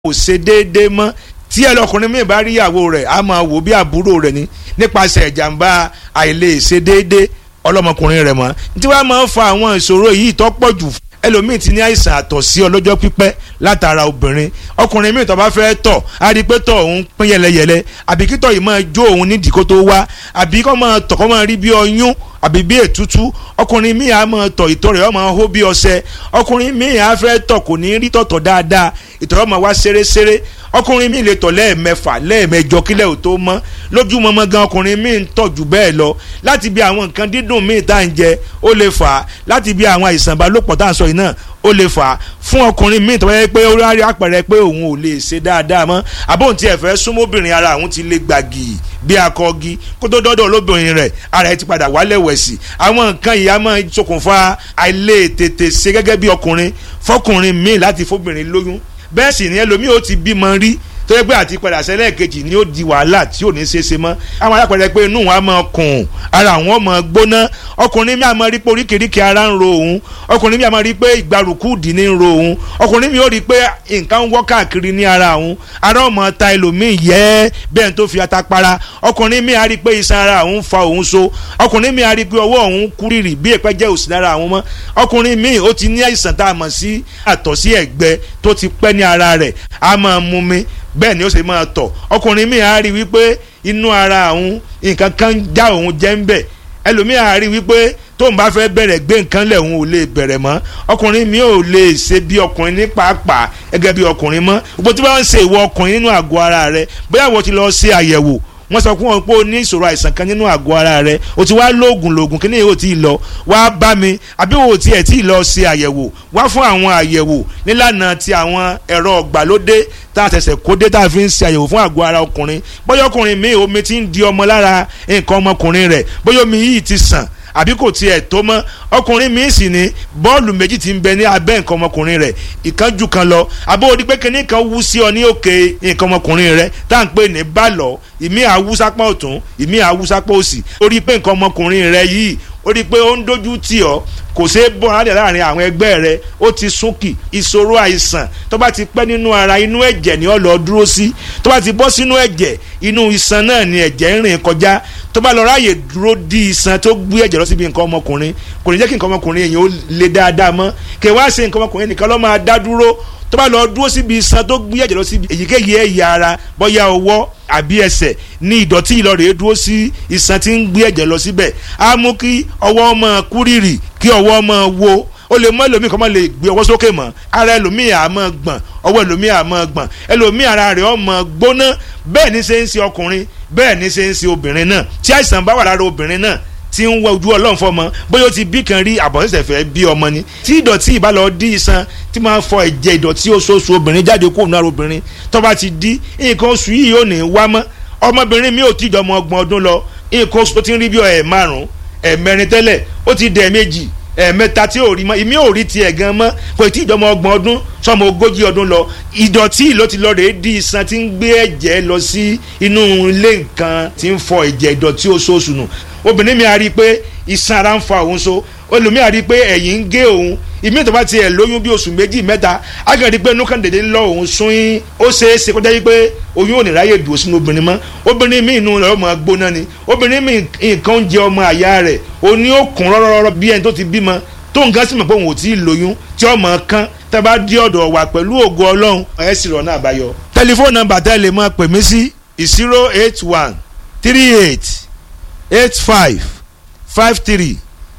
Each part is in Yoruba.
kò ṣe déédéé mọ́ tí ẹlọkùnrin mi bá rí ìyàwó rẹ̀ á máa wò bí àbúrò rẹ̀ ni nípasẹ̀ ìjàmbá àìlè ṣe déédéé ọlọ́mọkùnrin rẹ̀ mọ́ tí wàá máa ń fa àwọn ìṣòro yìí tó pọ̀ jù ẹlòmíì ti ní àìsàn àtọ̀sí ọlọ́jọ́ pípẹ́ látara obìnrin ọkùnrin míì tó bá fẹ́ tọ̀ á rí i pé tọ̀ òun pín yẹlẹyẹlẹ àbí kí tọ̀ yìí máa jó òun nídìí kó tó wá àbí kó máa tọ̀ kó máa rí bí ọyún àbí bí ètútú ọkùnrin míì á máa tọ̀ ìtọ̀ rẹ̀ ó máa hó bí ọṣẹ ọkùnrin míì á fẹ́ tọ̀ kò ní rí tọ̀tọ̀ dáadáa ìtọ̀ rẹ̀ ó máa wá ṣeréṣeré ọkùnrin míì lè tọ̀ lẹ́ẹ̀mẹfà lẹ́ẹ̀mẹjọ kílẹ̀ ò tó mọ́ lójúmọmọ gan ọkùnrin míì ń tọ̀ jù bẹ́ẹ̀ lọ láti bí àwọn nǹkan dídùn míì tá à ń jẹ ó lè fà á láti bí àwọn àìsàn ìbálòpọ̀ tá à ń sọ yìí náà ó lè fà á fún ọkùnrin míì tó bá yẹ pé ó rárí àpẹẹrẹ pé òun ò lè ṣe dáadáa mọ́ àbóhùn tí ẹ fẹ́ súnmọ́bìnrin ara òun ti lè gbàgì bí akọgi kó tó dọ́dọ̀ lóbìnrin rẹ̀ ara ẹ ti padà wálẹ̀ wẹ̀sì àwọn nǹkan yìí á máa ṣokùnfà àìlè tètè ṣe gẹ́gẹ́ bí ọkùnrin fọkùnrin míì láti fóbìnrin lóyún bẹ́ẹ̀ sì ni ẹlòmíì ó ti bímọ rí tó yẹ pé àti padà sẹ́lẹ̀ kejì ni ó di wàhálà tí ò ní ṣe é ṣe mọ́ àwọn alápẹ̀rẹ̀ pé inú wọn á máa kùn ara wọn máa gbóná ọkùnrin mi á máa rí pé oríkèéríkèé ara ń ro òun ọkùnrin mi á máa rí pé ìgbàrúkú dì ní ń ro òun ọkùnrin mi ó rí pé nǹkan ń wọ́ káàkiri ní ara òun ara ọmọ ta ẹlòmíì yẹ bẹ́ẹ̀ tó fi ata para ọkùnrin mi á rí pé iṣan ara òun fa òun so ọkùnrin mi á rí pé ọwọ́ òun kúrìrì bí èpẹ́ jẹ́ òsì lára àwọn mọ́ ọkùnrin mi ó ti ní àìsàn tá a mọ̀ sí àtọ̀sí ẹ̀gbẹ tó ti pẹ́ ní ara rẹ̀ á máa mú mi bẹ́ẹ̀ ni ó ṣe máa tọ̀ ọkùnrin mi á rí wípé inú ara òun nǹkan kan já òun jẹ́ ń bẹ̀ ẹlòmíì á rí wípé tóun bá fẹ́ bẹ̀rẹ̀ gbé nǹkan lẹ̀ òun ò lè bẹ̀rẹ̀ mọ́ ọkùnrin mi ò lè ṣe bí ọkùnrin ní pàápàá gẹ́gẹ́ bí ọkùnrin mọ́ gbogbo tí wọ́n ń ṣe ìwọ ọkùnrin nínú àgọ́ ara rẹ bóyá wọ́n ti lọ ṣe àyẹ̀wò wọ́n sọ fún wọn pé o ní ìṣòro àìsàn kan nínú àgọ́ ara rẹ o ti wá lóògùn lóògùn kí ni yóò ti lọ wá bá mi àbí o ti ẹ̀ tí lọ ṣe àyẹ̀wò wá fún àwọn àyẹ̀wò nílànà ti àwọn ẹ̀rọ ọ̀gbàlódé tá a ṣẹ̀ṣẹ̀ kó dé tá a fi ń ṣe àyẹ̀wò fún àgọ́ ara ọkùnrin bóyá ọkùnrin mi omi ti ń di ọmọ lára nǹkan ọmọkùnrin rẹ̀ bóyá omi yìí ti sàn àbí kò tiẹ̀ tó mọ́ ọkùnrin mi sì ní bọ́ọ̀lù méjì ti ń bẹ ní abẹ́ nǹkan ọmọkùnrin rẹ̀ ìkan jù kan lọ àbó odi pé kíní kan wú sí ọ ní òkè nǹkan ọmọkùnrin rẹ̀ tá à ń pè ní bálọ̀ ìmí àwùsápá ọ̀tún ìmí àwùsápá òsì ó rí pé nǹkan ọmọkùnrin rẹ̀ yìí ó rí pé ó ń dojú tì ọ́ kò ṣeé bọ́ alẹ́ láàrin àwọn ẹgbẹ́ rẹ ó ti súnkì ìṣòro àìsàn tó bá ti pẹ́ nínú ara inú ẹ̀jẹ̀ ni ó lọ dúró sí tó bá ti bọ́ sínú ẹ̀jẹ̀ inú iṣan náà ni ẹ̀jẹ̀ ń rìn kọjá tó bá lọ ráàyè dúró di iṣan tó gbé ẹ̀jẹ̀ lọ síbi nǹkan ọmọkùnrin kò ní jẹ́ kí nǹkan ọmọkùnrin èèyàn ó le dáadáa mọ́ kí wá ṣe nǹkan ọmọkùnrin nìkan ló máa dá dúró tó bá lọ dúró síbi iṣan tó gbé ẹ̀jẹ̀ lọ síbi èyíkéyìí ẹ̀yà ara bóyá ọwọ́ àbí ẹsẹ̀ ní ìdọ̀tí ìlọrẹ̀ dúró sí iṣan tí ń gbé ẹ̀jẹ̀ lọ síbẹ̀ á mú kí ọwọ́ máa kúrìrì kí ọwọ́ máa wo ó lè mọ ẹlòmíì kan máa lè gbé ọwọ́ sókè mọ́ ara ẹlòmíì á máa gbọ̀n ọwọ́ ẹlòmíì á máa gbọ̀n ẹlòmíì ara rẹ̀ ó máa gbóná bẹ́ẹ̀ ni ṣe ń ṣe ọkùnrin bẹ́ẹ̀ ni ṣe ń ṣe obìnrin náà tí àìsàn bá wà lára obìnrin náà tí ń wọ ojú ọlọ́run fọmọ bóyá ó ti bí kan rí àbọ̀nsẹ̀sẹ̀ fẹ́ bí ọmọ ni tí ìdọ̀tí ìbálò dí iṣan tí máa fọ ẹ̀jẹ̀ ìdọ̀tí oṣooṣù obìnrin jáde kó nù ara obìnrin tó bá ti dí nǹkan oṣù yìí ò ní wá mọ́ ọmọbìnrin mi ò tí ìjọmọ ọgbọ̀n ọdún lọ nǹkan oṣù tó ti ń rí bí ẹ̀ márùn-ún ẹ̀ mẹ́rin tẹ́lẹ̀ ó ti dẹ̀ méjì ẹ̀ẹ̀mẹ́ta tí ò rí mọ́ ìmí ò rí tiẹ̀ gan mọ́ kò tí ìjọmọ ọgbọ̀n ọdún sọmọ ogójì ọdún lọ ìdọ̀tí ló ti lọ rèé di iṣan tí ń gbé ẹ̀jẹ̀ lọ sí inú ilé nǹkan tí ń fọ ẹ̀jẹ̀ ìdọ̀tí oṣooṣù nù obìnrin mi a rí i pé iṣan ara ń fa òun so olùmíà rí i pé ẹ̀yìn ń gé òun ìmí tó bá tiẹ̀ lóyún bí oṣù méjì mẹ́ta á kàn rí i pé inú kan dèdè ń lọ òun sún yín ó ṣeé ṣe kó jẹ́ pé oyún ò ní ráyè dùn sínú obìnrin mọ́ obìnrin mi inú rẹ̀ ọmọ gbóná ni obìnrin mi nǹkan ń jẹ ọmọ àyà rẹ̀ òní ó kún rọ́rọ́rọ́ bí ẹni tó ti bímọ tó nǹkan sì mọ̀ pé òun ò tí ì lóyún tí ọmọ kan tẹ́ bá dí ọ̀dọ̀ wà pẹ̀lú ògo ọlọ́run ẹ̀ sì rọ̀ náà àbáyọ. tẹlifóònù nọ́mbà tẹ́ lè máa pè mí sí zero eight one three eight eight five five three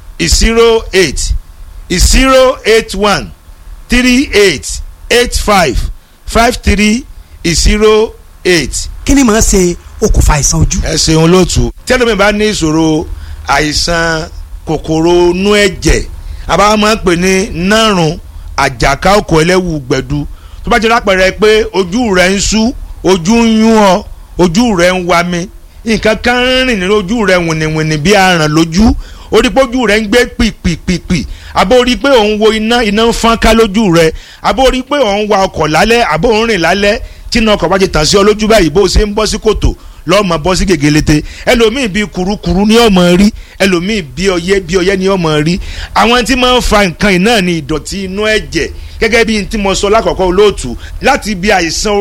zero eight zero eight one three eight eight five five three zero eight. kí ni màá ṣe okùnfà àìsàn ojú. ẹ ṣeun lóòtú tẹ́lẹ̀mí bá ní ìṣòro àìsàn kòkòrò inú ẹ̀jẹ̀ àbá máa ń pè ní nárùn àjàká òkò ẹlẹ́wù gbẹ̀du tó bá jẹ́ lápẹ̀rẹ̀ pé ojú rẹ̀ ń sú ojú ń yún ọ ojú rẹ̀ ń wa mi nǹkan kan ń rìn nínú ojú rẹ̀ wìnìwìnì bí aràn lójú orí pé ojú rẹ̀ ń gbé pìpìpìpì àbó orí pé òun wo iná iná ń fọ́n ká lójú rẹ̀ àbó orí pé òun wa ọkọ̀ lálẹ́ àbó òun rìn lálẹ́ tí iná ọkọ̀ bá ti tàn sí ọ lójú báyìí bó o ṣe ń bọ́ sí kòtò lọ́mọ bọ́ sí gègélete ẹlòmíì bíi kurukuru ní ọmọ rí ẹlòmíì bíi ọyẹ́ bíi ọyẹ́ ní ọmọ rí àwọn tí máa ń fa nǹkan yìí náà ní ìdọ̀tí inú ẹ̀jẹ̀ gẹ́gẹ́ bí tí mo sọ lákọ̀ọ́kọ́ olóòtú láti bí àìsàn